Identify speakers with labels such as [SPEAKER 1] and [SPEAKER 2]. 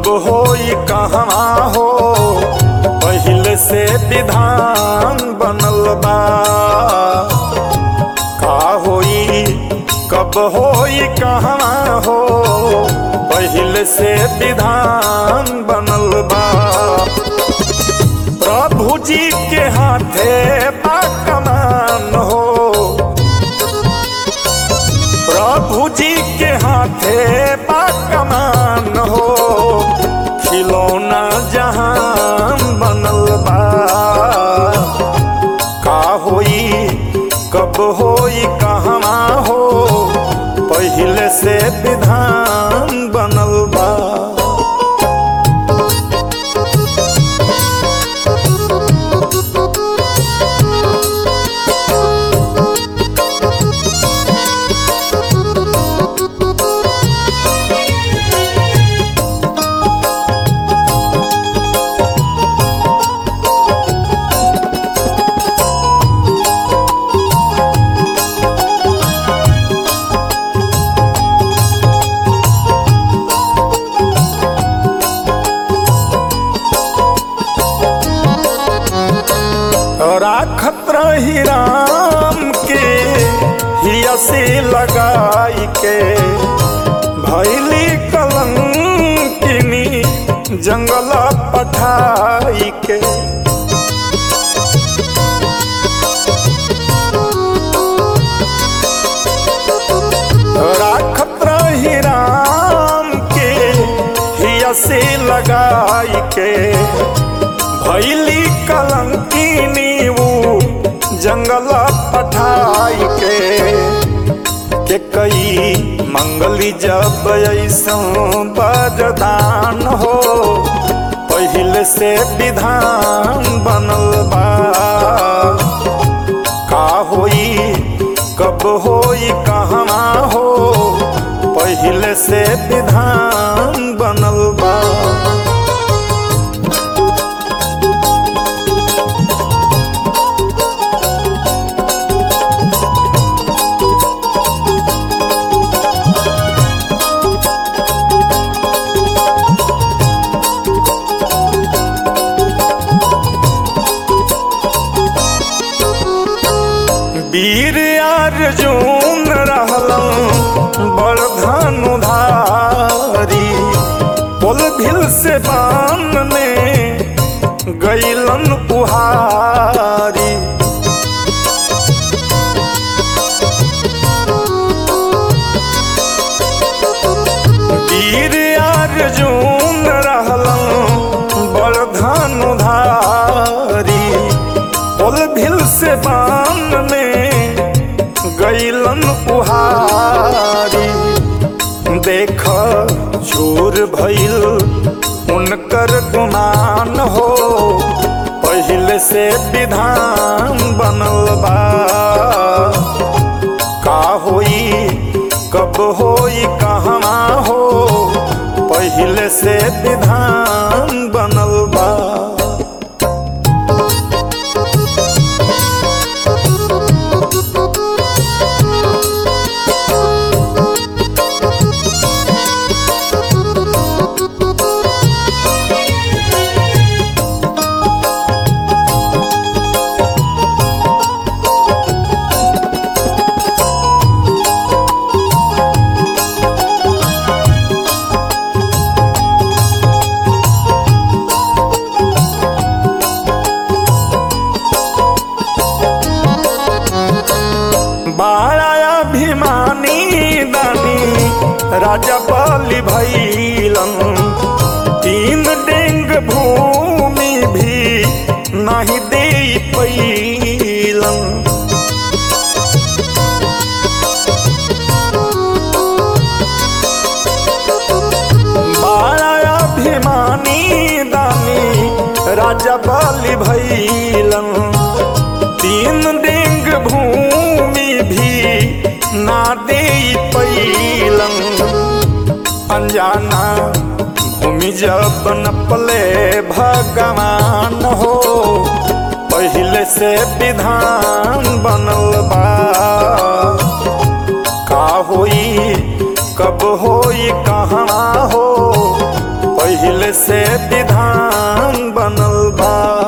[SPEAKER 1] कब होई कहवा हो पहले से विधान बनल बा का होई कब होई कहवा हो पहले से विधान बनल बा प्रभु जी के हाथे बा कमान हो प्रभु जी के हाथे बा कमान हो खिलौना जहान बनल बा का होई कब होई कहवा हो पहले से विधान बनल बा राखत रही राम के हिया से लगाई के भैली कलंकिनी जंगल पठाई के राखत रही राम के हिया से लगाई के भैली कलंकिनी ऊ जंगल पठाई के के कई मंगली जब ऐसा बरदान हो पहले से विधान बनल बा का होई कब होई कहवा हो पहले से विधान बनल बा वीर अर्जुन रहलन बड़ धनुधारी पुल भिल से बान में गैलन उहारी वीर अर्जुन रहलन बड़ धनुधारी पुल भिल से बान में गैलन उहारी देख चोर भइल उनकर गुमान हो पहले से विधान बनल बा का होई कब होई कहवा हो पहले से विधान बनल बा बाड़ा अभिमानी दानी राजा बलि भैलन तीन डेंग भूमि भी नहीं दे पैलन बाड़ा अभिमानी दानी राजा बलि भैलन तीन डेंग भूमि भी ना दे पैलन अनजाना भूमि जब नपले भगवान हो पहले से विधान बनल बा का होई कब होई कहाँ हो पहिले से विधान बनल बा